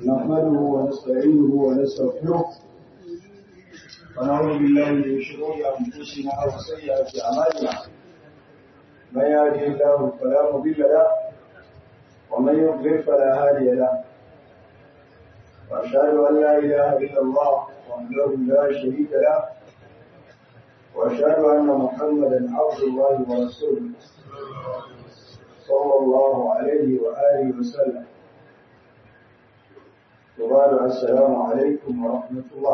نحمده ونستعينه ونستغفره ونعوذ بالله من شرور انفسنا وسيئات اعمالنا من يهده الله فلا مضل له ومن يضلل فلا هادي له واشهد ان لا اله الا الله وحده لا شريك له واشهد ان محمدا عبد الله ورسوله صلى الله عليه واله وسلم وبعد السلام عليكم ورحمة الله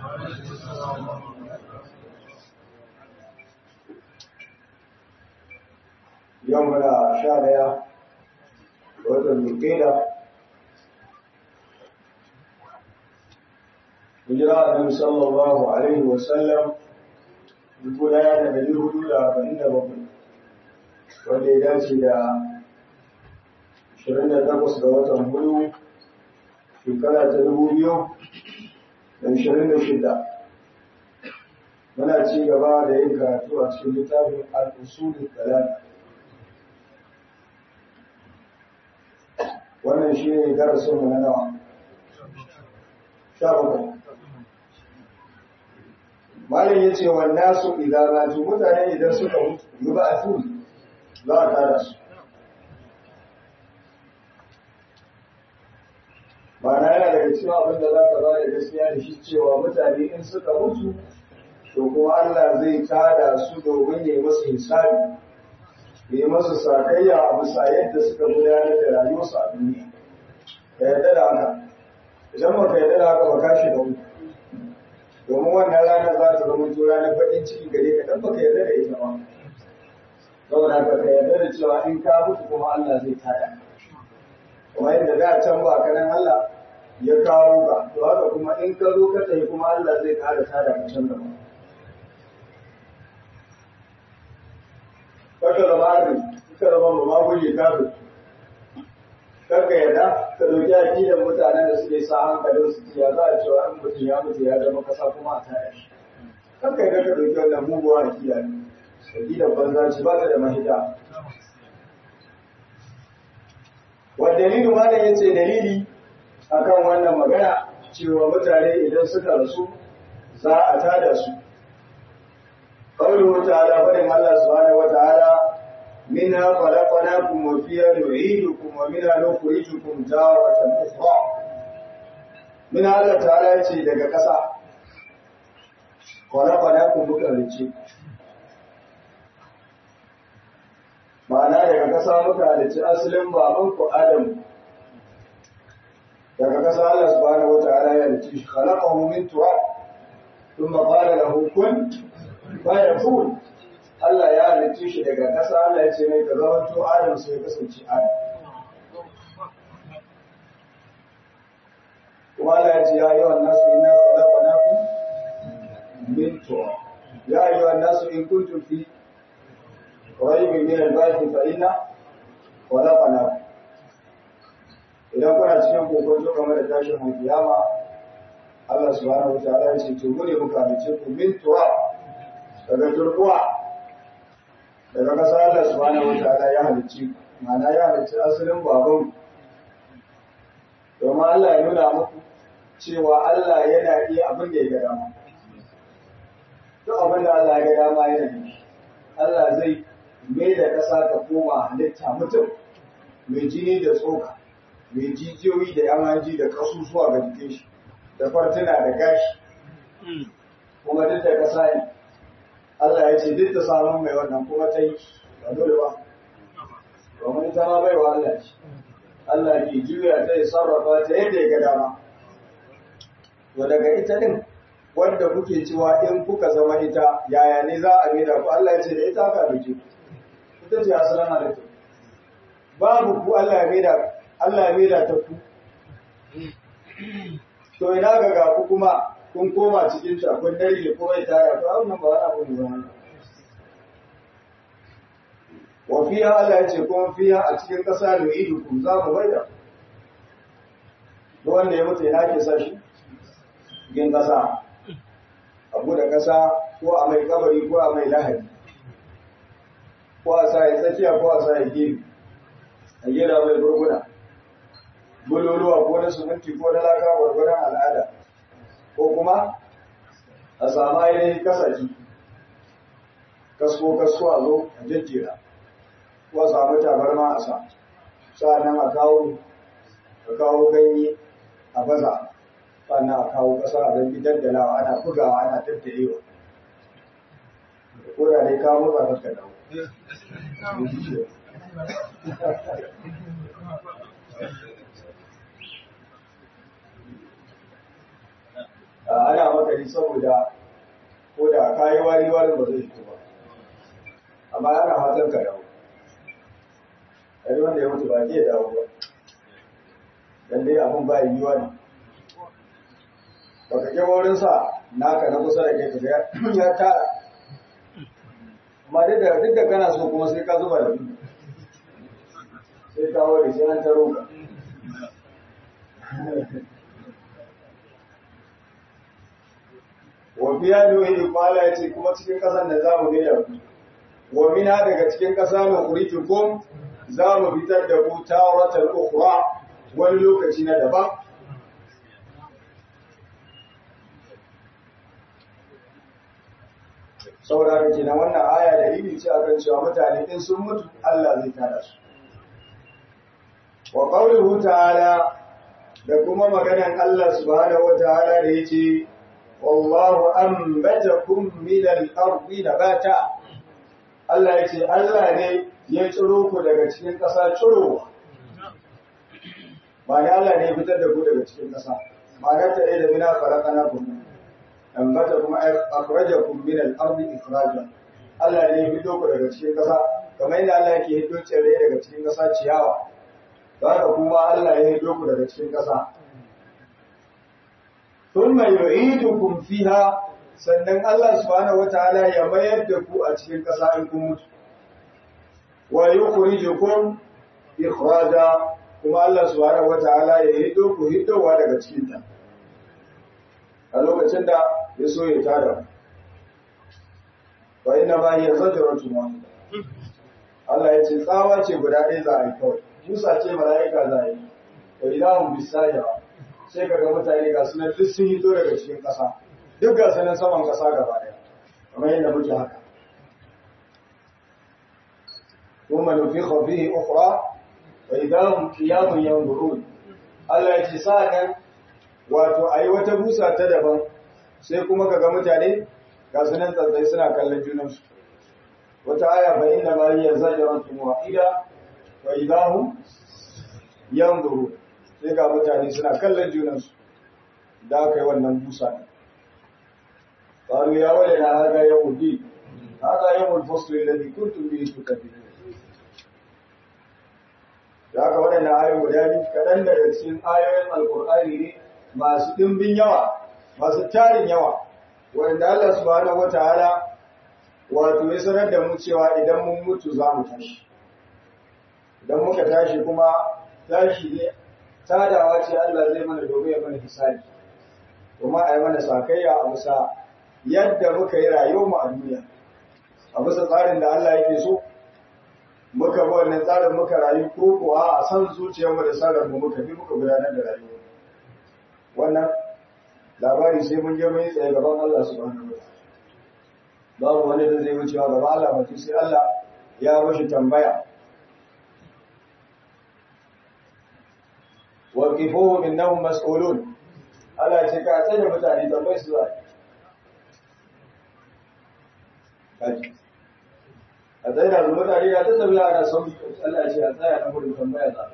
يومنا شارع وطن القيلة هجرة النبي صلى الله عليه وسلم يقول يا نبي الهدود أربعين بطن wanda ya dace da 28 ga watan hudu shekara ta dubu biyu da ashirin da shida muna ci gaba da yin karatu a cikin littafin al'usulun talata wannan shi ne darasinmu na nawa sha bakwai malin ya ce wanda su idanatu mutane idan suka mutu yi ba a tuni za a tada su Ma'ana yana daga cikin abin da za ka ba da gaskiya da shi cewa mutane in suka mutu to kuma Allah zai tada su domin ya yi masu hisabi ya yi masu sakayya a bisa yadda suka gudanar da rayuwarsu a duniya ka yarda da haka idan ba ka yarda da haka ba ka shiga mutu domin wannan rana za ta zama to ranar baƙin ciki gare ka dan baka yarda da ita ba saboda haka ka yarda da cewa in ka mutu kuma Allah zai tada kuma yadda da can ba kanan Allah ya kawo ka to haka kuma in ka zo ka tafi kuma Allah zai kara tada ka can gaba kaka da ma'arin kaka da mamma maguli kafin kaka yadda ka dauki akidan mutanen da suke sa hankalin su ya za a cewa an mutum ya mutu ya zama kasa kuma a taya shi kaka yadda ka dauki wannan muguwa akida ne akidan banza ce ba ta da mahita Wadalilu malam ya ce dalili akan wannan magana cewa mutane idan suka rasu za a tada su. Ƙaunuhu ta'ala faɗin Allah subhanahu wa ta'ala minha khalaqnakum wa fiha nu'idukum wa minha nukhrijukum taratan ukhra. Min Allah ta'ala ya ce daga ƙasa khalaqnakum muka rice ma'ana daga ƙasa muka halicci asalin baban ku Adam daga ƙasa Allah subhanahu wata'ala ya halicci shi khalaqahu min turab thumma qala lahu kun fayakun Allah ya halicci shi daga ƙasa Allah ya ce mai ka zama to Adam sai kasance Adam kuma Allah ya ce ya yi wannan su inna khalaqnakum min turab ya ayyuhan nasu in kuntum fi ريب من البيت فإن خلقنا idan kuna cikin kokonto game da tashin alkiyama Allah subhanahu wataala ya ce to mu ne muka halice ku min turab daga turkuwa daga kasa Allah subhanahu wataala ya halice ma'ana ya halice asalin baban domin Allah ya nuna muku cewa Allah yana iya abin da ya ga dama duk abin da Allah ya ga dama yana yi Allah zai mai da ƙasa ta koma halitta mutum mai jini da tsoka mai jijiyoyi da yamaji da ƙasusuwa ga jikin shi da fartuna da gashi kuma duk da ƙasa ne Allah ya ce duk da samun mai wannan kuma ta yi ba dole ba domin ita ma bai wa Allah ce Allah ke juya ta yi sarrafa ta yadda ya ga dama to daga ita din wanda kuke cewa in kuka zama ita yaya ne za a maida ku Allah ya ce da ita ka dace ku ita ce asalin halittu babu ku Allah ya maida Allah ya maida ta ku to ina ga ga ku kuma kun koma cikin ta kun dare ko bai taya to wannan ba wani abu ne ba wa fiha Allah ya ce kuma fiha a cikin kasa da idu ku za mu maida duk wanda ya mutu ina ke sa shi cikin kasa abu da kasa ko a mai kabari ko a mai lahadi ko a sa ya tsakiya ko a sa ya gefe a gera mai gurguna bululuwa ko na suminti ko na laka gwargwadon al'ada ko kuma a samu ainihin kasaki kasko kasko a zo a jejjera ko a samu tabarma a sa sa'annan a kawo a kawo ganye a baza sannan a kawo ƙasa a zangi daddalawa ana bugawa ana tattayewa ko da dai kawo motsa ka dawo ana makari saboda ko da kayi wari wari ba zai fito ba amma ana fatan ka dawo ɗari wanda ya mutu ba ke dawo ba dan dai abin ba yiwuwa ne baka ke wurin sa naka na kusa da kai ka ya tara amma duk da duk da kana so kuma sai ka zuba da biyu sai ka ware sai an taro ka wa biya nuhi kwala ya ce kuma cikin ƙasar da za mu ne da ku wa mina daga cikin ƙasa na kuritukum za mu fitar da ku tawratal ukhra wani lokaci na daban saboda haka kenan wannan aya da ilimi ce akan cewa mutane in sun mutu Allah zai tada su wa qawluhu ta'ala da kuma maganan Allah subhanahu wataala da yace wallahu anbatakum min al-ardi nabata Allah yace Allah ne ya tsiro ku daga cikin ƙasa tsirowa ba Allah ne ya fitar da ku daga cikin ƙasa ma'ana ta ɗaya da mina farakana kuma ambata kuma akhrajakum min al-ardi ikhraja Allah ne ya fito ku daga cikin ƙasa kamar yadda Allah yake hiddo tsirrai daga cikin ƙasa ciyawa haka kuma Allah ya hiddo ku daga cikin ƙasa thumma yu'idukum fiha sannan Allah subhanahu wataala ya mayar da ku a cikin ƙasa in kun mutu wa yukhrijukum ikhraja kuma Allah subhanahu wataala ya hiddo ku hiddowa daga cikin ta a lokacin da ya so ya tada wa inna ma hiya zajratun wahida Allah ya ce tsawa ce guda ɗaya za a yi kawai Musa ce mala'ika za a yi wa ilahun bisaya sai kaga mutane ga sunan duk sun hito daga cikin ƙasa duk ga sanan saman ƙasa gaba ɗaya kamar yadda muke haka ثم نفخ فيه أخرى وإذا هم قيام ينظرون Allah ya ce sa'an wato ayi wata busa ta daban sai kuma kaga mutane ga sunan tsantsai suna kallon junansu wata aya fa inna ma hiya zajratun wahida wa idahum yanzuru sai ga mutane suna kallon junansu da aka yi wannan busa ne qalu ya walana hada yawmul din hada yawmul fasl alladhi kuntum bihi tukadzibun da aka waɗanda ayoyi guda biyu kaɗan daga cikin ayoyin alkur'ani ne masu ɗimbin yawa masu tarin yawa wanda Allah subhanahu wataala wato ya sanar da mu cewa idan mun mutu za mu tashi idan muka tashi kuma tashi ne tadawa ce Allah zai mana domin ya mana hisabi kuma a yi mana sakayya a bisa yadda muka yi rayuwar mu a duniya a bisa tsarin da Allah yake so muka bi wannan tsarin muka rayu ko kuwa a san zuciyarmu da tsarin mu muka bi muka gudanar da rayuwa wannan labari sai mun je mun yi tsaye gaban Allah subhanahu wa babu wani da zai wucewa gaba Allah mutum sai Allah ya mashi tambaya wa kifuhum innahum mas'ulun Allah ce ka tsaya mutane tambayi su zai kaji a tsaye da mutane ya ta tafiya ana sauki Allah ce a tsaya na gudun tambaya za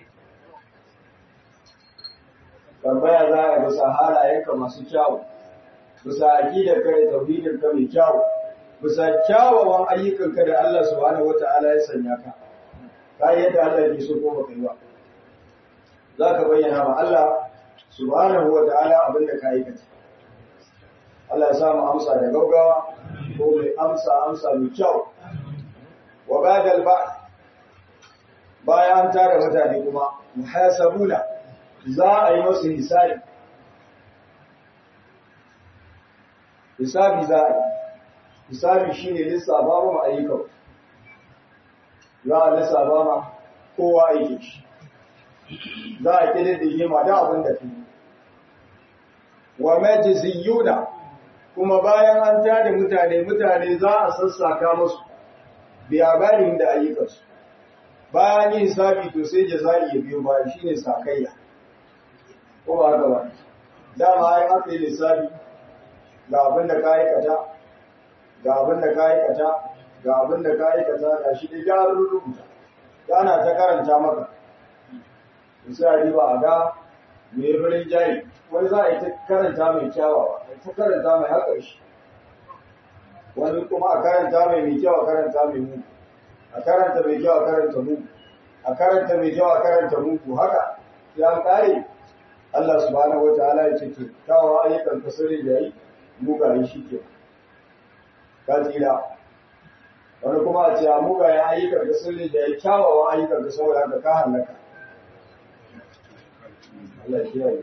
tambaya za a bisa halayenka masu kyawu bisa aqidar ka da tauhidin ka mai kyawu bisa kyawawan ayyukanka da Allah subhanahu wata'ala ya sanya ka kai yadda Allah ke so ko baka yi ba za ka bayyana ma Allah subhanahu wata'ala abin da ka aikata Allah ya sa mu amsa da gaugawa ko mai amsa amsa mai kyau wa badal ba bayan tara mutane kuma muhasabuna za a yi masu hisabi hisabi za a yi hisabi shine lissafa ma ayyukan za a lissafa ma kowa aiki shi za a kididdige ma da abin da fi wa majziyuna kuma bayan an tada mutane mutane za a sassaka musu bi abarin da ayyukansu bayan yin hisabi to sai jaza'i ya biyo bayan shine sakayya ko ba haka ba dama ai aka yi lissafi ga abin da ka aikata ga abin da ka aikata ga abin da ka aikata ga shi da jarar rubuta ana ta karanta maka misali ba a ga mai farin jari wani za a yi ta karanta mai kyawawa a ta karanta mai haƙar shi wani kuma a karanta mai mai kyau a karanta mai mu a karanta mai kyau a karanta mu a karanta mai kyau a karanta mu haka ya kare Allah subhanahu wa ta'ala ya ce to kawo ayyukan ka sirri da yi mugaye shi ke ka tsira wani kuma a ce a mugayen ayyukan ka sirri da yi kyawawan ayyukan ka saboda haka ka hallaka Allah ya kiyaye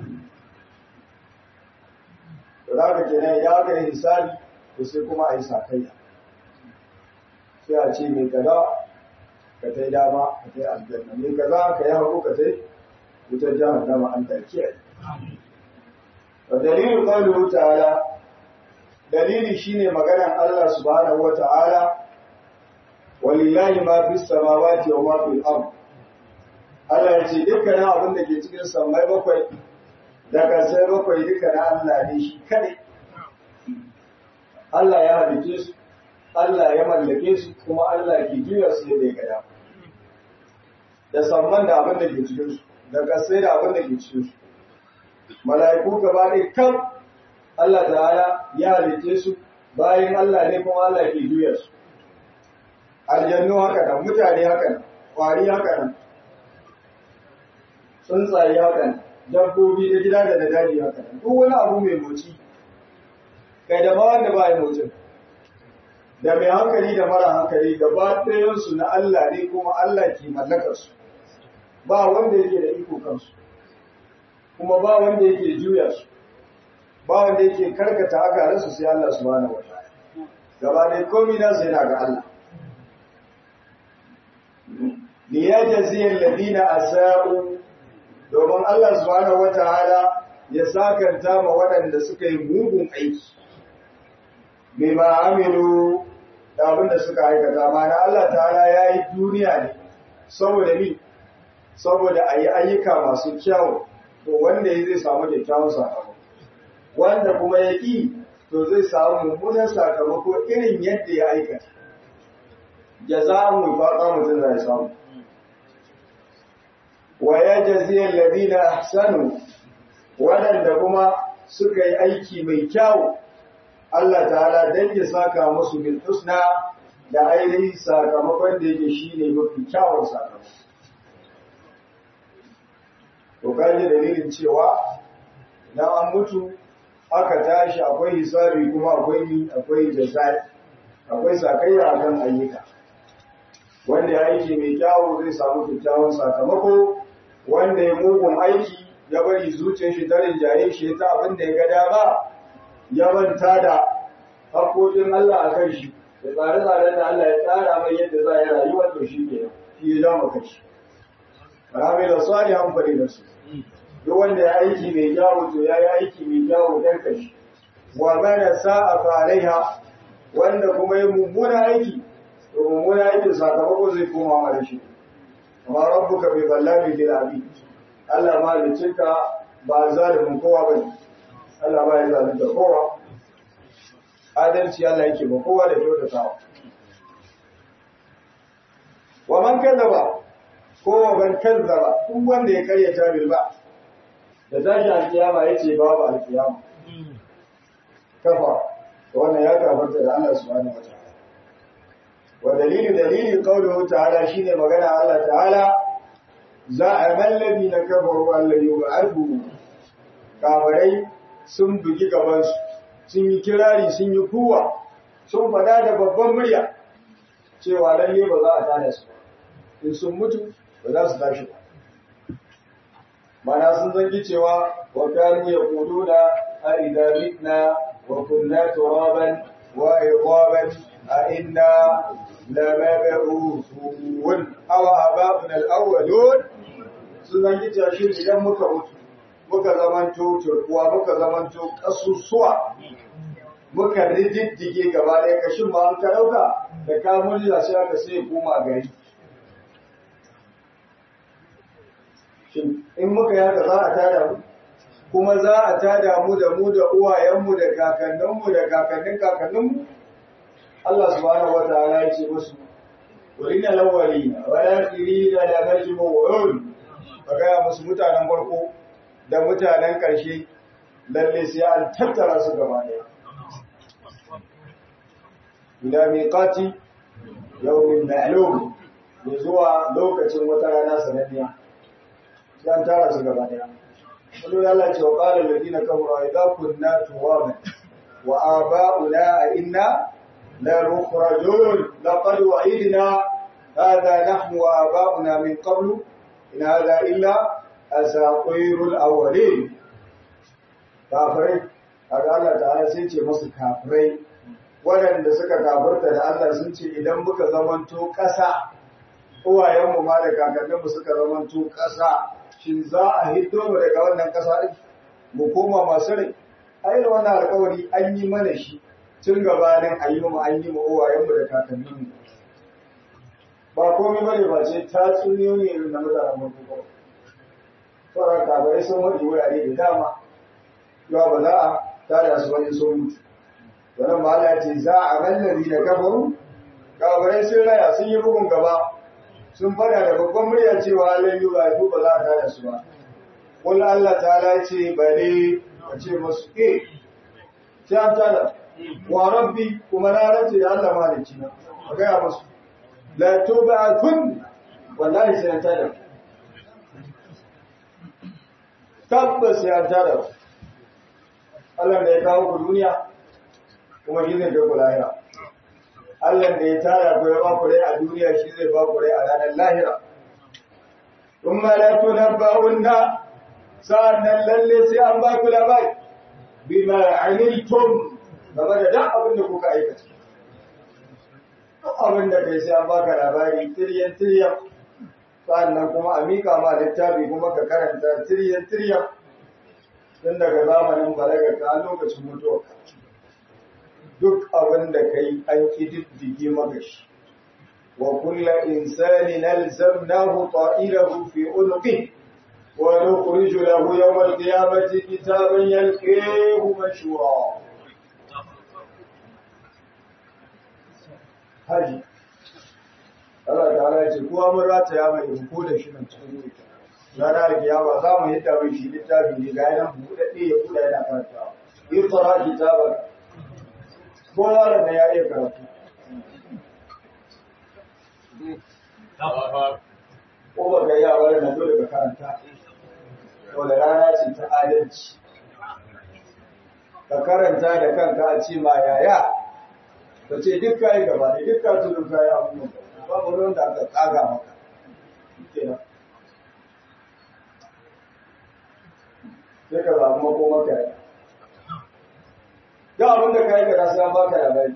to da haka kenan idan aka yi hisabi to sai kuma a yi sakayya sai a ce mai kaza ka tai dama ka tai aljanna mai kaza ka yi hagu ka tai wutar jahannama an da kiyaye wa dalilin qawluhu ta'ala dalili shine maganar Allah subhanahu wa ta'ala walillahi ma fis samawati wa ma fil ard Allah ya ce dukkanin abin da ke cikin sammai bakwai da kasai bakwai duka na Allah ne shi kadai Allah ya halice su Allah ya mallake su kuma Allah ke juya su yadda ya gada da samman da abin da ke cikin su da kasai da abin da ke cikin su mala'iku gaba ɗaya kan Allah ta'ala ya halice su bayan Allah ne kuma Allah ke juya su aljannu haka nan mutane haka nan kwari haka nan tsuntsaye haka nan dabbobi na gida da na daji haka nan duk wani abu mai moci kai da ma wanda ba ya motsin da mai hankali da mara hankali gaba ɗayansu na Allah ne kuma Allah ke mallakar su ba wanda yake da iko kansu kuma ba wanda yake juya su ba wanda yake karkata akaransu sai Allah subhanahu wa ta'ala gaba ɗaya komai na sai na ga Allah liyajzi alladhina asa'u domin Allah subhanahu wa ta'ala ya sakanta ma waɗanda suka yi mugun aiki bima amilu da abin da suka aikata mana Allah ta'ala ya yi duniya ne saboda ni saboda a yi ayyuka masu kyau to wanda ya zai samu kyakkyawan sakamako wanda kuma ya ƙi to zai samu mummunan sakamako irin yadda ya aikata jaza'un faqa mutum zai samu wa yajzi alladhina ahsanu wadanda kuma suka yi aiki mai kyau Allah ta'ala dan ya saka musu bil husna da ainihin sakamakon da yake shine mafi kyawun sakamako to kaji dalilin cewa idan an mutu aka tashi akwai hisabi kuma akwai akwai jazai akwai sakayya akan ayyuka wanda ya aiki mai kyawu zai samu kyakkyawan sakamako wanda ya mugun aiki ya bari zuciyar shi tarin jaye shi ta abin da ya ga dama ya manta da haƙoƙin Allah a kan shi da tsare-tsaren da Allah ya tsara mai yadda za a yi rayuwar to shi ke shi ya dama kashi Rami da swali hankali da su duk wanda ya aiki mai kyawu to ya yi aiki mai kyawu dan kashi wa mana sa'a falaiha wanda kuma ya mummuna aiki to mummuna aikin sakamako zai koma mara shi amma rabbuka bai ballami lil abid Allah ma licinka ba zalimin kowa bane Allah ba ya zalunta kowa adalci Allah yake ba kowa da kyautatawa wa man kazzaba ko wa man kazzaba duk wanda ya karyata bil ba da tashi alkiyama yace babu alkiyama kafa wannan ya kafarta da Allah subhanahu wa ta'ala wa dalilu dalili qawluhu ta'ala shine magana Allah ta'ala za a mallabi na kafaru Allah yub'athu kafirai sun bugi gabansu sun yi kirari sun yi kuwa sun fada da babban murya cewa lalle ba za a tada su in sun mutu ba za su tashi ba mana sun zangi cewa wa kanu yaquluna a idza mitna wa kunna turaban wa idaban a inna lamab'uthun aw aba'una al-awwalun sun zangi shi idan muka mutu muka zamanto turkuwa muka zamanto ƙasusuwa muka rididdige gaba ɗaya kashin ma an ka ɗauka da kamun da sai aka sai koma gari shin in muka yaka za a tada mu kuma za a tada mu da mu da uwayenmu da kakanninmu da kakannin kakanninmu Allah subhanahu wa ta'ala ya ce musu wurin lawali wa akhiri da la majmu'un kaga musu mutanen farko da mutanen ƙarshe lalle sai an tattara su gaba ɗaya ila miqati yawmin ma'lum ya zuwa lokacin wata rana sananniya sai an tara su gaba ɗaya Wani Allah ce wa ƙalar ladina kamar idza kunna tuwaban wa aba'una a inna la mukhrajun laqad wa'idna hadha nahnu wa aba'una min qablu in hadha illa asatirul awwalin kafirai kaga Allah ta'ala sai ce musu kafirai waɗanda suka kafirta da Allah sun ce idan muka zamanto ƙasa uwayenmu ma da kakanninmu suka zamanto ƙasa shin za a hiddo mu daga wannan ƙasa ɗin mu koma masu rai ai da wannan alƙawari an yi mana shi tun gabanin a yi mu an yi mu uwayenmu da kakanninmu ba komai bane ba ce ta tsuniyoyi irin na mutanen mutu ba sauran kabarai sun wani wurare da dama yawa ba za a tada su wani sun mutu wannan ma Allah ce za a mallari da kafaru kabarai sun raya sun yi bugun gaba sun fada da babban murya cewa lan yi ba ba za a tada su ba kul Allah ta'ala ce bare a ce masu eh sai an tada wa rabbi kuma na rance da Allah mahalicci na a gaya masu la tub'atun wallahi sai an tada tabbas sai an tada Allah da ya kawo ku duniya kuma shi zai ku lahira Allah da ya tara ku ya ba ku rai a duniya shi zai ba ku rai a ranar lahira thumma la tunabba'unna sa'annan lalle sai an ba ku labari bima amiltum game da duk abin da kuka aikata duk abin da kai sai an baka labari tiryan tiryan sa'annan kuma a mika ma littafi kuma ka karanta tiryan tiryan tun daga zamanin balaga ka lokacin mutuwa duk abin da kai an kididdige maka shi wa kulla insani nalzamnahu ta'ilahu fi unqi wa nukhriju lahu yawm al-qiyamati kitaban yalqihu mashura haji Allah ta'ala ya ce kowa mun rataya mai ruko da shi nan cikin wuta ranar kiyama za mu yadda mai shi littafi ne ga yana buɗaɗɗe ya buɗa yana karantawa iqra kitabaka ko yaron da ya iya karatu ko ba ga yawa da dole ka karanta to da rana ce ta adalci ka karanta da kanka a ce ma yaya ka ce duk kai gaba ne duk ka tudu kai abubuwan babu ruwan da aka tsaga maka kenan sai ka zaɓi makomaka ya da abin da ka yi kada sai an baka labari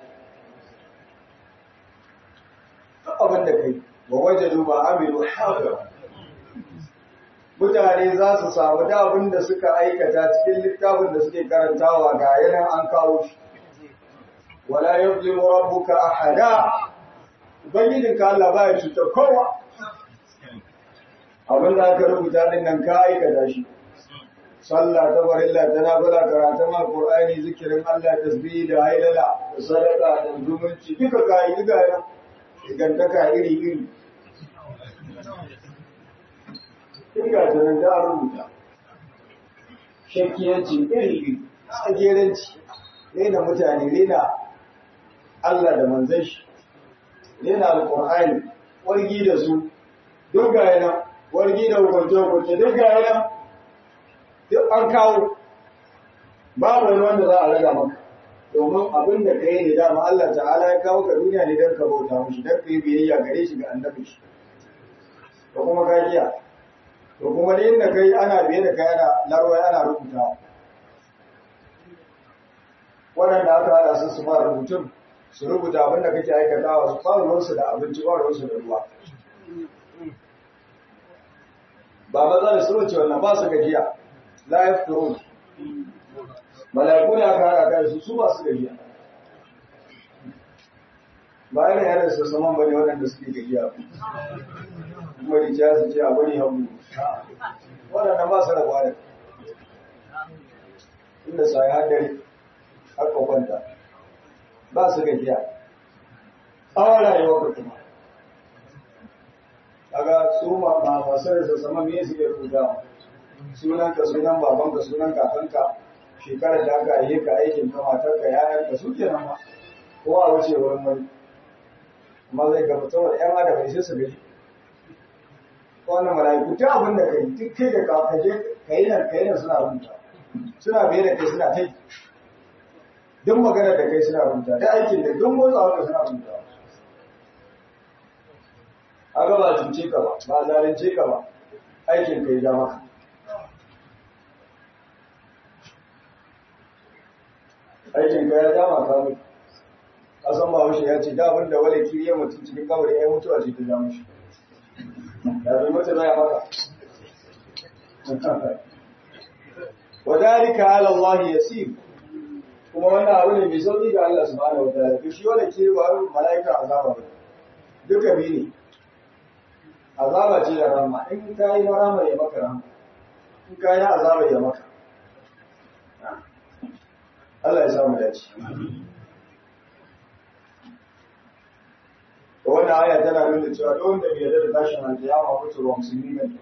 duk abin da kai wa waje duba amilu haɗa mutane za su samu da abin da suka aikata cikin littafin da suke karantawa ga yanan an kawo shi wala yuzlimu rabbuka ahada ubangijinka Allah ba ya cutar kowa abin da aka rubuta din nan ka aikata shi sallah ta farilla ta nafila karatun alqur'ani zikirin Allah tasbihi da hailala da sadaka da zumunci duka kai duka yana igantaka iri iri duka ta nan da rubuta shakkiyanci iri iri tsageranci rena mutane rena Allah da manzon shi rena alqur'ani wargi da su duk ga yana wargi da hukunce hukunce duk ga yana duk an kawo babu wani wanda za a raga maka domin abin da ka yi ne dama Allah ta'ala ya kawo ka duniya ne don ka bauta mushi don ka yi biyayya gare shi ga annabi shi da kuma kajiya to kuma da inda kai ana biye da kai ana larwai ana rubutawa waɗanda aka haɗa su su fara rubutun su rubuta abin da kake aikatawa su fara ruwansu da abinci ba ruwansu da ruwa ba matsala su wuce wannan ba su gajiya la yafturun mala'iku ne aka haɗa kai su su ba su gajiya ba yana yana su saman bane waɗanda suke gajiya kuma da ciya su ce a bari hagu waɗanda ba su rabuwa da inda sa ya haddare haka kwanta ba su gajiya tsawon rayuwa ka kuma kaga su ma masu da sama me suke rubuta sunanka sunan babanka sunan kakanka shekarar da aka yi ka aikin ka matarka yayanka su ke nan ma ko a wuce wurin wani amma zai ga mutum da yan adam sai su gani wannan mala'iku ta abin da kai duk kai da ka kaje kai nan kai nan suna rubuta suna biye da kai suna kai duk magana da kai suna rubuta da aikin da duk motsawa da suna rubuta aga ba cuce ka ba ba zalunce ka ba aikin kai ja maka aikin ka ya dama ka mutu kasan ba haushe ya ce da abin da wale kiriya mutum cikin kawai ya mutuwa ce ta jamu shi da bai mutu na ya maka wadalika ala Allah yasir kuma wannan abu ne mai sauki ga Allah subhanahu wataala to shi wala kiri ba malaika azaba ba duka bi ne azaba ce da rahama in ka yi rahama ya maka rahama in ka yi azaba ya maka Allah ya samu dace. Da wannan aya tana nuna cewa duk wanda bai yarda da tashin alkiyama mutu wa musulmi ne.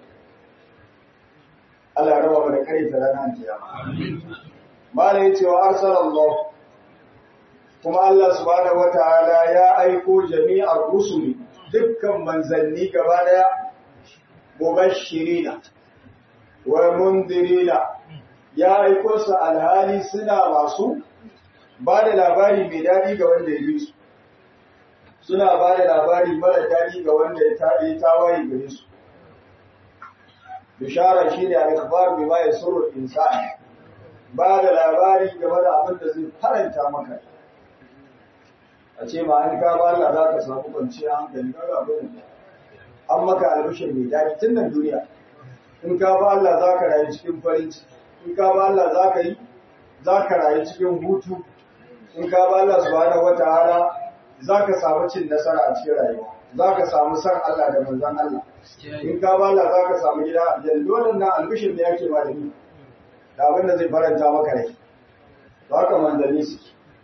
Allah ya raba mu da kare ta ranar alkiyama. Mala yace wa arsalallahu kuma Allah subhanahu wataala ya aiko jami'ar rusuli dukkan manzanni gaba daya mubashirina wa mundirina ya aiko su alhali suna masu ba da labari mai daɗi ga wanda ya yi su suna ba da labari mara daɗi ga wanda ya yi tawaye gare su bishara shi ne alkabar mai maye surur insani ba da labari game da abin da zai faranta maka a ce ma an kama Allah za ka samu kwanciyar hankali ga abin an maka albishin mai daɗi tun nan duniya in ka ba Allah za ka rayu cikin farin ciki in ka ba Allah za ka yi za ka rayu cikin hutu in ka ba Allah subhanahu wataala za ka samu cin nasara a cikin rayuwa za ka samu san Allah da manzon Allah in ka ba Allah za ka samu gida aljanna dole na albishin da yake ba da ni da abin da zai faranta maka rai za ka manzanni su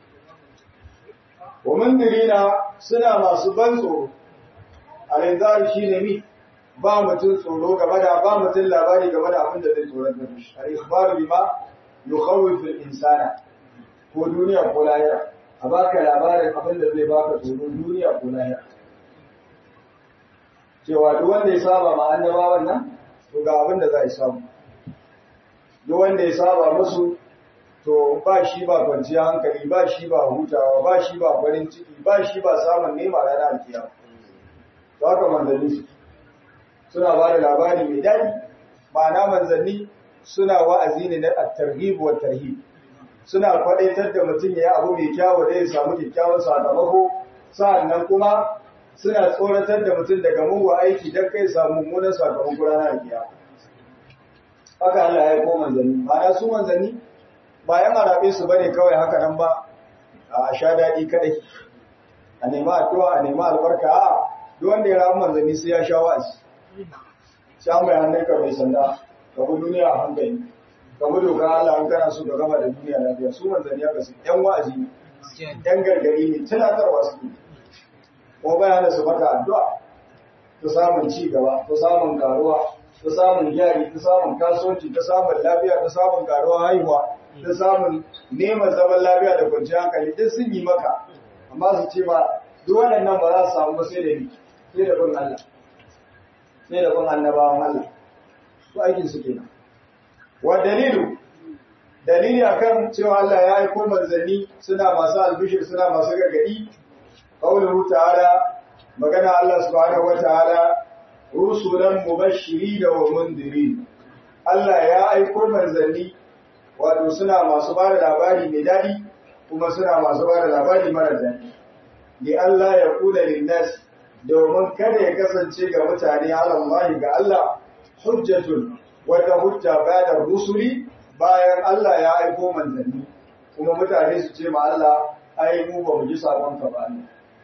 wa mundirina suna masu ban tsoro al shi ne mi ba mutum tsoro game da ba mutum labari game da abin da zai tsoron da shi al-ikhbaru bima yukhawwifu al-insana ko duniya ko lahira a baka labarin abin da zai baka tsoro duniya ko lahira cewa duk wanda ya saba ma annabawan nan to ga abin da za a samu duk wanda ya saba musu to ba shi ba kwanciya hankali ba shi ba hutawa ba shi ba farin ciki ba shi ba samun nema ranar alkiyama to haka manzanni su suna ba da labari mai daɗi ma'ana manzanni suna wa'azi ne na at-targhib wa tarhib suna kwadaitar da mutum ya yi abu mai kyawu da ya samu kyakkyawan sakamako sa'annan kuma suna tsoratar da mutum daga mugu aiki don kai samu mummunan sakamako ranar kiyama haka Allah ya yi ko manzanni ma'ana su manzanni ba yan arabe su bane kawai haka nan ba a sha daɗi kadai a nema addu'a a nema albarka a duk wanda ya ramu manzanni sai ya sha wa'azi sai an bai hannun ka mai sanda ka bi duniya a hankali ka bi doka Allah an kana so ka gama da duniya lafiya su manzanni haka su yan wa'azi ne yan gargari ne tunatarwa su ne ko bayanan su maka addu'a ta samun ci gaba ta samun karuwa ta samun gyari ta samun kasuwanci ta samun lafiya ta samun karuwa haihuwa ta samun neman zaman lafiya da kwanciyar hankali duk sun yi maka amma su ce ba duk waɗannan ba za su samu ba sai da ni sai da bin Allah sai da bin annabawan Allah su aikin su kenan wa dalilu dalili akan cewa Allah ya aiko manzanni suna masu albishir suna masu gargadi qauluhu ta'ala magana Allah subhanahu wataala rusulan mubashiri da wa mundiri Allah ya aiko manzanni wato suna masu ba da labari mai daɗi kuma suna masu ba da labari mara daɗi li Allah ya kula linnas domin kada ya kasance ga mutane alallahi ga Allah hujjatun wata hujja bayan rusuli bayan Allah ya aiko manzanni kuma mutane su ce ma Allah ai mu ba mu ji sakon ka ba ne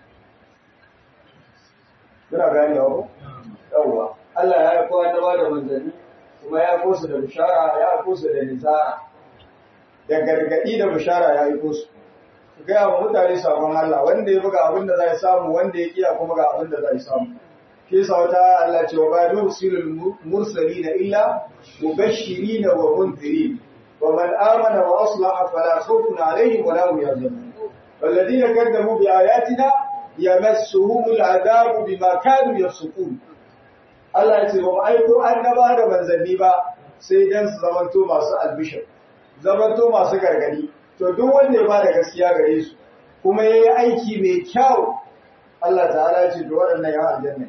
kuna gane ko yawa Allah ya aiko annaba da manzanni kuma ya aiko su da bishara ya aiko su da nizara da gargadi da bishara ya aiko su gaya wa mutane sabon Allah wanda ya buga abin da zai samu wanda ya kiya kuma ga abin da zai samu ke sauta Allah ce wa ba nursilul mursalina illa mubashirin wa munzirin wa man amana wa aslaha fala khawfun alaihim wa la hum yahzanun والذين كذبوا بآياتنا يمسهم العذاب بما كانوا يفسقون Allah ya ce ba mu aiko annaba da manzanni ba sai dan su zamanto masu albishir zamanto masu gargadi to duk wanda ya bada gaskiya gare su kuma yayi aiki mai kyau Allah ta'ala ce to waɗannan ya aljanna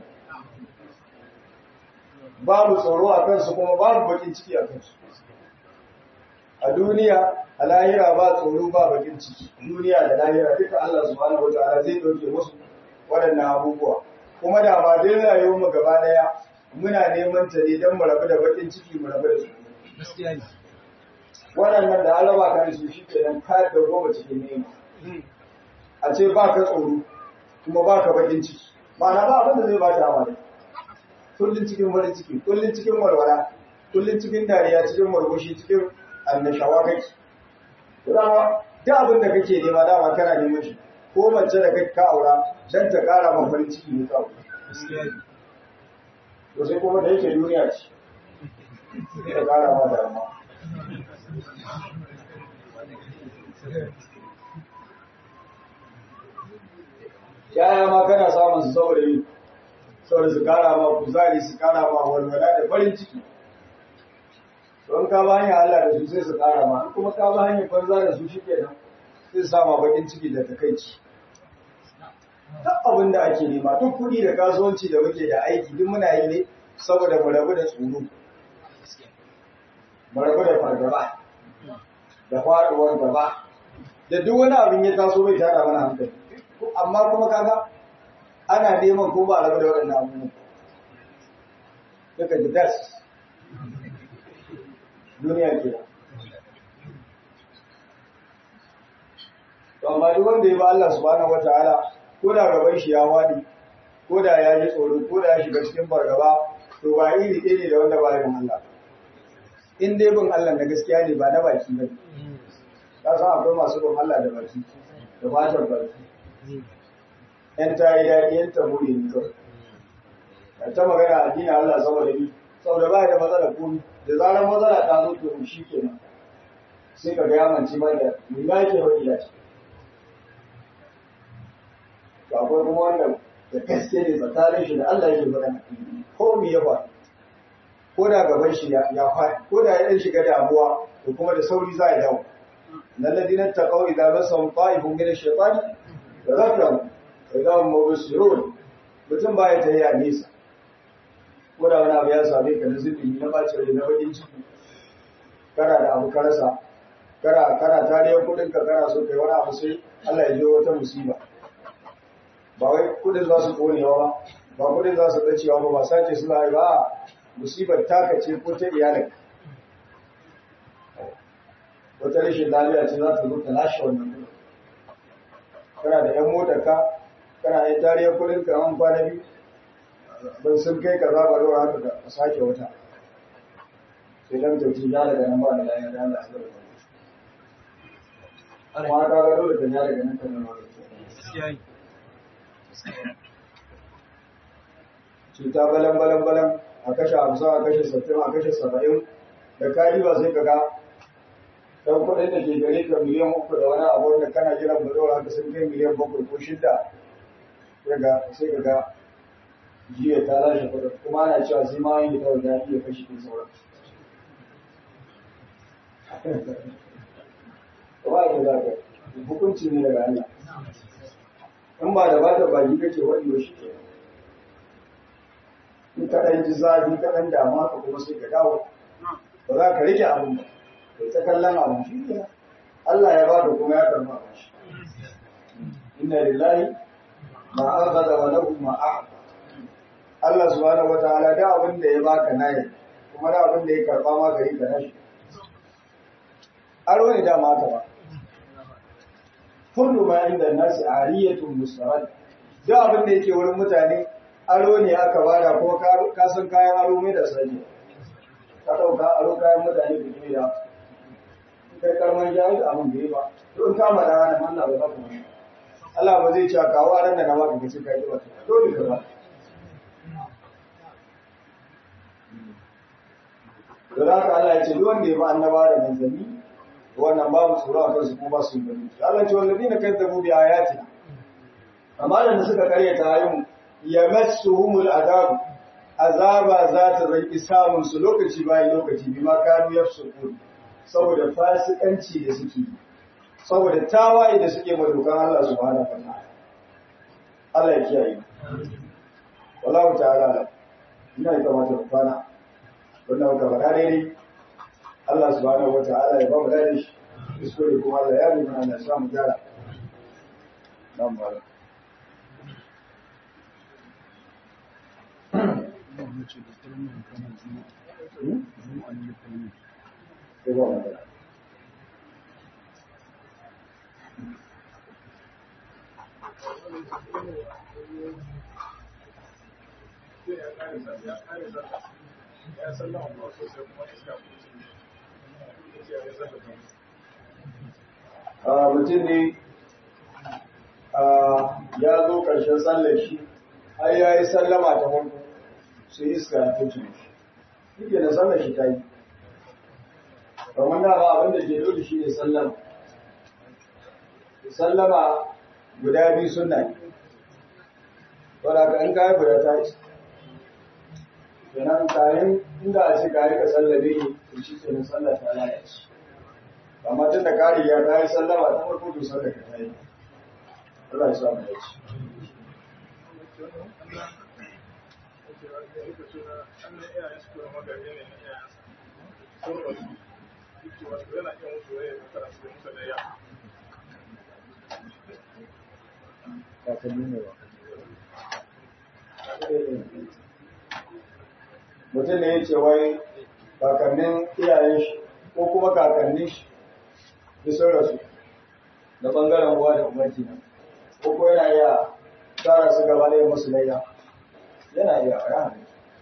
babu tsoro a kansu kuma babu bakin ciki a kansu a duniya a lahira ba tsoro ba bakin ciki duniya da lahira duka Allah subhanahu wataala zai dauke musu waɗannan abubuwa kuma da ba dai rayuwar mu gaba daya muna neman ta ne don mu rabu da bakin ciki mu rabu da su gaskiya ne waɗannan da alaba kan su shi ke nan kayar da goma cikin nema a ce ba ka tsoro kuma ba ka bakin ciki ma'ana ba abin da zai ba ta amana kullum cikin farin ciki kullum cikin walwala kullum cikin dariya cikin murmushi cikin annashawa kake dama duk abin da kake nema dama kana neman shi ko mace da kai ka aura dan ta kara ma farin ciki ne kawai gaskiya ne to sai kuma da yake duniya ce sai ta kara ma damuwa yaya ma kana samun su saboda yi saboda su kara ma kuzari su kara ma walwala da farin ciki don ka ba hanyar Allah da su sai su kara ma kuma ka ba hanyar banza da su shike nan sai su sama bakin ciki da takaici duk abin da ake nema duk kuɗi da kasuwanci da muke da aiki duk muna yi ne saboda mu rabu da tsoro mu rabu da fargaba da faɗuwar gaba da duk wani abin ya taso bai tada mana hankali amma kuma kaga ana neman ko ba rabu da waɗannan abubuwan duka da das duniya ke to amma duk wanda ya ba Allah subhanahu wataala ko da gaban shi ya wadi ko da ya ji tsoro ko da ya shiga cikin fargaba to ba iri ɗaya ne da wanda ba yin Allah in dai bin Allah na gaskiya ne ba na baki ba ka san akwai masu bin Allah da baki da fatar baki ‘yan ta yi daɗi ‘yan ta muri ne kawai. Ka ta magana addini Allah saboda bi, saboda ba da matsala komi, da zarar matsala ta zo to shi kenan. Sai ka ga yamanci ma da mai ma ke wani ya ce. To akwai kuma wanda da gaske ne tsakanin shi da Allah yake magana. Ko mi ya faɗi. Ko da gaban shi ya faɗi, ko da ya ɗan shiga damuwa, to kuma da sauri za a dawo. Lalladinan taƙau idan rasa ta'ifun min ash-shaytani da zakaru idan mubsirun mutum baya ta yi a nesa ko da wani abu ya same ka na zubi na bacin rai na bakin ciki kana da abu karasa kana kana tariyar kudin ka kana so kai wani abu sai Allah ya jiyo wata musiba ba wai kudin za su konewa ba ba kudin za su dacewa ba ba sace su ba ba musibar taka ce ko ta iyalin wata rashin lafiya ce za ta zo ta lashe wannan kudin kana da yan motar ka kana yin tariyar kudin ka an kwana biyu ban sun kai ka zaba ruwa haka ka sake wata sai dan tauci ya daga nan ba da lafiya da Allah ya zaba amma ka ga dole ka ya daga nan ka nan ba gaskiya ne cuta balan balan balan a kashe hamsin a kashe sittin a kashe saba'in da kari ba sai ka ga dan kuɗin da ke gare ka miliyan uku da wani abu wanda kana jiran budurwa haka sun kai miliyan bakwai ko shida daga sai ka ga jiya ta lashe kuɗin kuma ana cewa sai ma yi ta wanda ya iya kashe ɗin sauran. Ba ya za ka hukunci ne daga Allah. In ba da bata baki kake waɗi ba shi ke. In ka ɗan ji zafi ka ɗan damuwa ka kuma sai ka dawo. Ba za ka rike abin ba. Kai ta kallon abin shi ke Allah ya ba da kuma ya karɓa abin shi. Inna lillahi ma akhadha wa lahu ma a'ta. Allah subhanahu wataala da abin da ya baka nayi kuma da abin da ya karba ma gari ka nashi aro ne dama haka ba kullu ma inda nasi ariyatun mustarad duk abin da yake wurin mutane aro ne aka bada ko ka san kayan aro mai da sani ka dauka aro kayan mutane da ke da kai karman jahi da abin da yi ba to in kama da ranar Allah ba za ku mai Allah ba zai ce kawo ran da na baka kace kai ba dole ka ba da haka Allah ya ce duk wanda ya ba annaba da manzanni wannan babu tsoro a kansu ko ba su yi bane Allah ce wallazina kadzabu bi ayatina amma da suka karyata ayyun yamassuhumul adab azaba za ta zanki samun su lokaci bayan lokaci bi ma kanu yafsukun saboda fasikanci da suke saboda tawaye da suke ma dokan Allah subhanahu wa ta'ala Allah ya kiyaye wallahu ta'ala ina yi kamata ku kwana wannan muka faɗa daidai Allah subhanahu wa ta'ala ya ba mu dade shi kuskure kuma Allah ya rubuta Allah ya samu gyara nan ba mutum ne ya zo ƙarshen sallar shi har ya yi sallama ta farko sai iska ya fi cin shi yake da sallar shi ta yi kamar da ba abinda ke dole shi ne sallama sallama guda biyu suna ne wadda ka in kayi guda ta yi kenan kayan inda a ce kayi ka sallabe ne to shi ke nan sallar ta lalace amma tun da kari ya kayi sallama ta farko to sallar ka ta yi Allah ya samu ya ci mutum ne ya ce wai kakannin iyayen shi ko kuma kakannin shi da sun rasu da bangaren uwa da umarci na ko ko yana iya tsara su gaba da musu layya yana iya a yana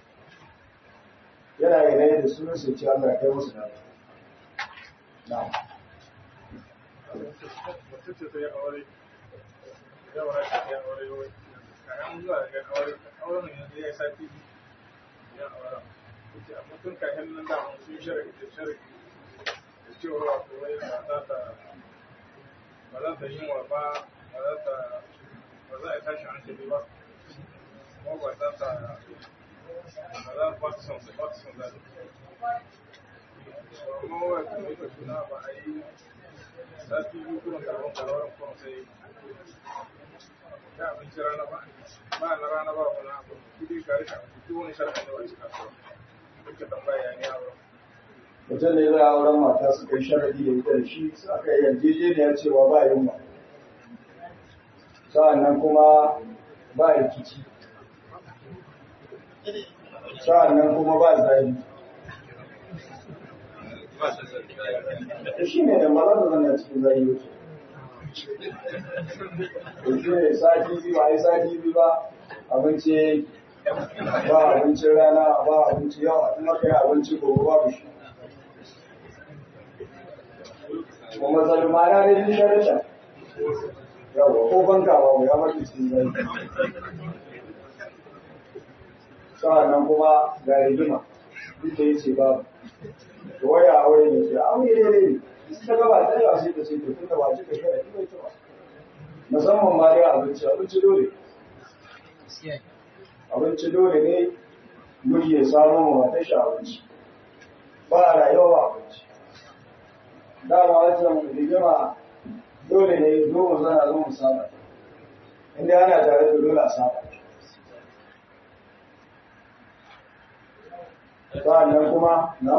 yana iya layya da sunan su ce Allah kai musu na na mutum kayan nan da sun shirya da shirya da cewa kawai ba za ta ba za ta yi wa ba ba za ta ba za a tashi hankali ba kuma ba za ta ba za ba ta son ba ta son zaɓi amma wa kuma ita suna ba a yi sati biyu kuma karɓar karɓar kuma sai ya abinci rana ba ba na rana ba wani abu kudi ka rika duk wani sharafin da ba shi kasuwa duka tambaya ne yawon mutum ne zai auren mata su kai sharadi da ita da shi su aka yi yarjejeniya cewa ba yunwa sa'annan kuma ba rikici sa'annan kuma ba zafi da shi ne da malar da zana cikin zai yi da shi ne sati biyu ba a yi sati biyu ba abinci ba abincin rana ba abinci yawa in aka yi abinci gobe babu shi kuma zalmana ne din sharata yawa ko banka ba mu ya mace cikin zai sa'annan kuma ga rigima duk da yace babu to waya aure ne ce aure ne ne ta gaba ta yawa sai ta ce to tunda ba cika shara ita ita ba musamman ma dai abinci abinci dole abinci dole ne miji ya samu ma matar shi abinci ba a rayuwa ba abinci dama wancan rigima dole ne zo mu zana zo mu saba inda ana tare da dole a saba sa'annan kuma na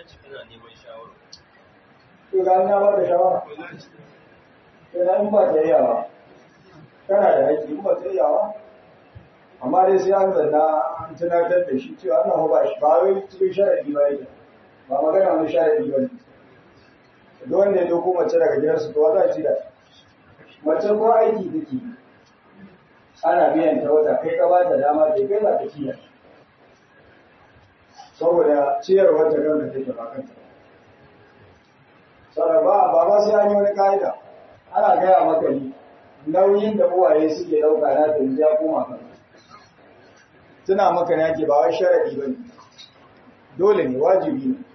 to ga na ba da shawara sai in ba ta yawa kana da haƙƙi in ba ta yawa amma dai sai an zanna an tunatar da shi cewa Allah ba shi ba wai cikin sharadi ba yake ba magana wani sharadi ba ne duk wanda ya dauko mace daga gidansu to za ci da mace ko aiki take ana biyan ta wata kai ka ba ta dama da kai za ta ciyar saboda ciyarwar ta kanka take ba kanta saboda ba ba ma sai an yi wani ka'ida ana gaya maka ni nauyin da uwaye suke ɗauka na ta yanzu ya koma kan tuna maka ne ake ba wai sharadi ba ne dole ne wajibi ne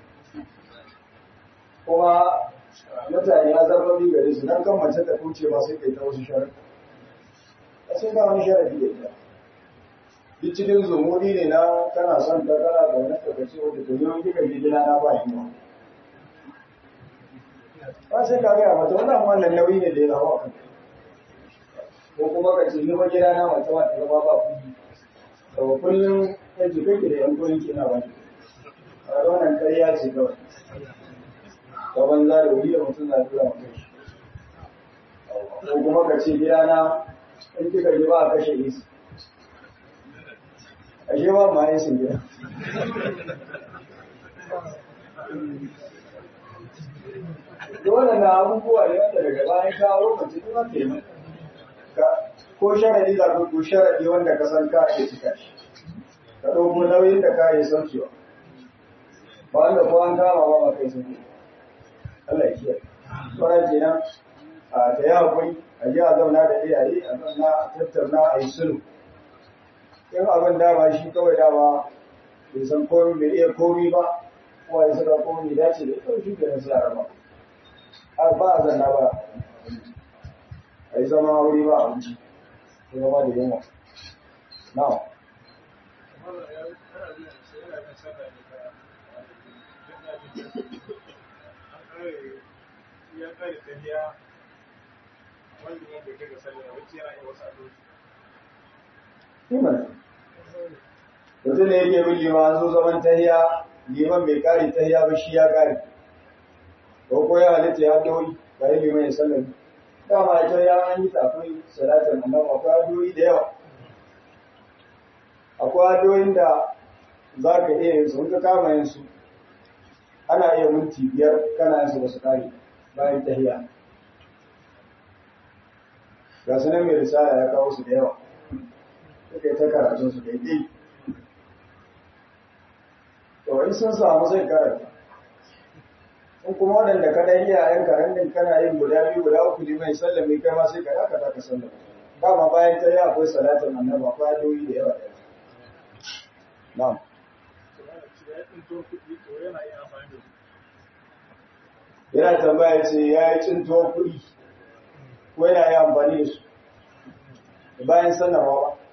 kuma mutane ya zarba bi gare su dan kan mace ta kuce ba sai kai ta wasu sharadi a sai ga wani sharadi da ita duk cikin zumuri ne na kana son ta kana da wani kakace wanda ta yi kika je gida na ba yi ba ba sai ka gaya mata wannan wannan nauyi ne da ya zama kan ko kuma ka ce ni ba gida na mata ma ta zama ba kuɗi to kullum kan ji kake da yan kuɗin kina ba a wannan ƙarya ce kawai ta banza da wuri da mutum na tura mutum shi ko kuma ka ce gida na in kika ji ba a kashe isi ashe ba ma yin sun gida dole na abubuwa ne wanda daga bayan kawo mace ne ma ke ko sharadi za ko sharadi wanda ka san ka ake cika shi ka ɗauko nauyin da ka yi saukewa ba wanda ko an kama ba ba kai sauke Allah ya kiyaye sauran kenan a ta yi hakuri a ji a zauna da iyaye a zauna a tattauna a yi sulhu in abin dama shi kawai dama bai san komi bai iya komi ba kuma ya saka komi dace da ita shi kenan sai a raba har ba a zanna ba a yi zama wuri ba abinci ko zama da yunwa na ya kare tafiya wanda ya bai kai ga sallah wacce yana yin wasu addu'o'i Iman. Mutum ne yake bin liman zo zaman tahiya, liman bai kare tahiya ba shi ya kare. Ko ko ya halitta ya doyi, bari liman ya sallami. Dama ita ya an yi tafi salatin annabi akwai addu'o'i da yawa. Akwai addu'o'in da za ka iya yin su, in ka kama yin su, ana iya minti biyar kana yin su ba su kare bayan tahiya. Ga su nan mai risala ya kawo su da yawa. suka yi ta karatun su daidai to in sun samu zai karanta in kuma waɗanda ka ɗan iyayen karantin kana yin guda biyu guda uku ne mai sallame kai ma sai ka dakata ka sallame dama bayan ta yi akwai salatin annabi akwai adoyi da yawa da yawa na'am yana tambaya ce ya yi cinto kuɗi ko yana yi amfani da su bayan sanarwa ba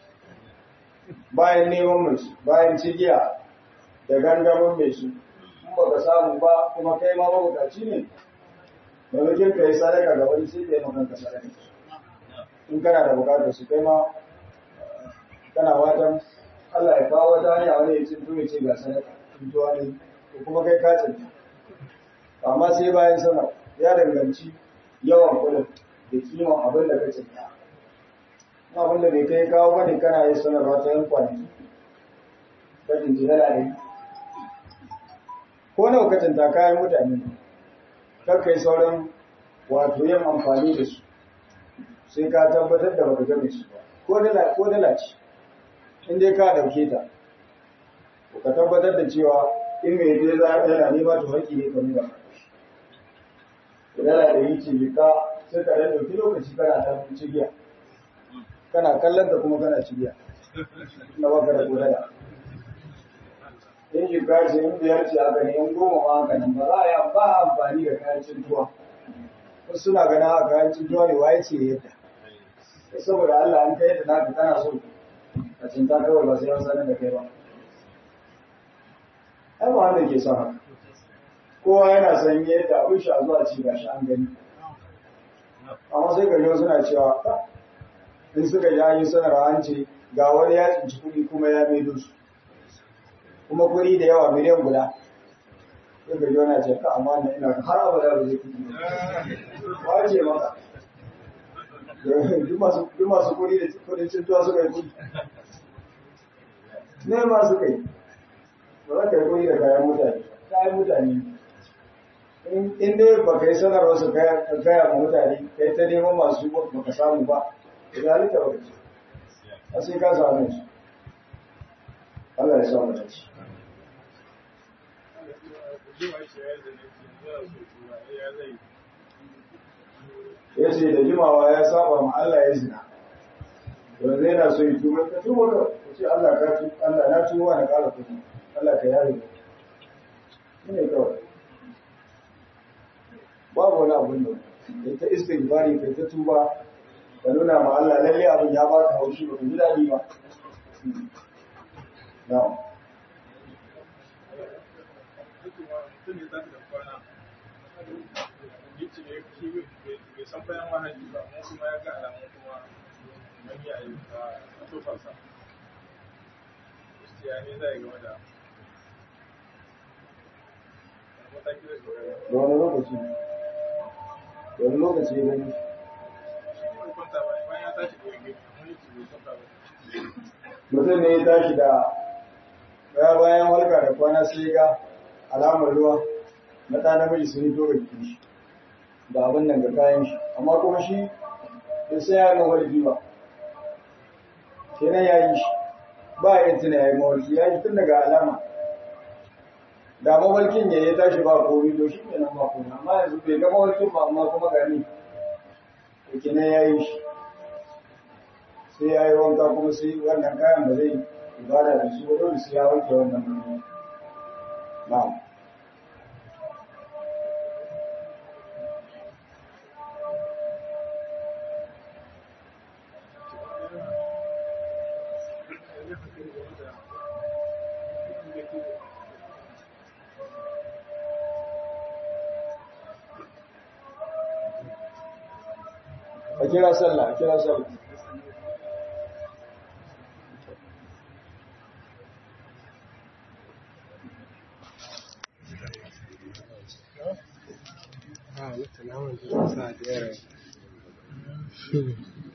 bayan neman mai su bayan cigiya da gangamin mai su in ba ka samu ba kuma kai ma mabukaci ne maimakon ka yi sadaka ga wani sai ka yi makanka sadaka in kana da bukatar su kai ma kana watan Allah ya kawo wata hanya wani ya cinto ya ce ga sadaka cintuwa ne ko kuma kai ka cinta amma sai bayan sanar ya danganci yawan kudin da kiman abin da ka cinta abin da bai kai kawo bane kana yi sanarwa ta yan kwanaki kajin jinala ne ko nawa ka cinta kayan mutane kar kai sauran wato yin amfani da su sai ka tabbatar da baka game su ba ko dala ko dala ce in dai ka dauke ta ko ka tabbatar da cewa in mai dai za a yana nema to haƙi ne ka nuna dala da yi ce ka sai ka dan dauki lokaci kana ta cigiya kana kallon da kuma kana cigiya na baka da kodaya in shiga ce in biyar ce haka ne in goma ma haka nan ba za a yi ba amfani da kayan cintuwa wasu suna ganin a kayan cintuwa ne waye ce yadda saboda Allah an kai yadda naka kana so a cinta kawai ba sai an sanar da kai ba ai ba wanda ke son haka kowa yana son yadda abin shi a zuwa ci gashi an gani amma sai ga suna cewa in suka ji an yi sanarwa an ce ga wani ya tsinci kuɗi kuma ya maido su kuma kuɗi da yawa miliyan guda sai ga yana ce ka amma na ina har abada ba zai kuɗi ba ce maka duk masu kuɗi da kuɗin cintuwa suka yi kuɗi ne ma suka yi ba za ka yi koyi da kayan mutane kayan mutane in dai ba ka yi sanarwa su gaya ma mutane kai ta neman masu ba ka samu ba da zalika ba ka ce a sai ka samu su Allah ya samu da ci ya ce da jimawa ya saba ma Allah ya zina yanzu yana so yi tuba ka tuba ka ce Allah ka tu Allah na tuba na kara kuma Allah ka yare ka ne kawai babu wani abun da kai ta istighfari kai ta tuba ka nuna ma Allah lalle abin ya baka haushi ba ka ji daɗi ba na'am san bayan wahayi ba mun kuma ya ga alamun kuma manya a tofarsa gaskiya ne zai game da mataki da shugaba da wani lokaci da wani lokaci ya gani shi kwanta bayan ya tashi da wani mun yi bai kwanta ba mutum ne ya tashi da baya bayan halka da kwana sai ga alamar ruwa na ɗa namiji sun yi tora jikin shi da abin nan ga kayan shi amma kuma shi bai sai ya ga walji ba kenan ya yi shi ba ya tuna ya yi mawalki ya yi tun daga alama da mawalkin ya ya tashi ba komi to shi ne nan ba komi amma yanzu bai ga mawalkin ba amma kuma gani kenan ya yi shi sai ya yi wanka kuma sai wannan kayan ba zai ibada da su ba dole sai ya wanke wannan hannu na'am a kira sallah a kira sallah Ah, mutane naman da sa da yara.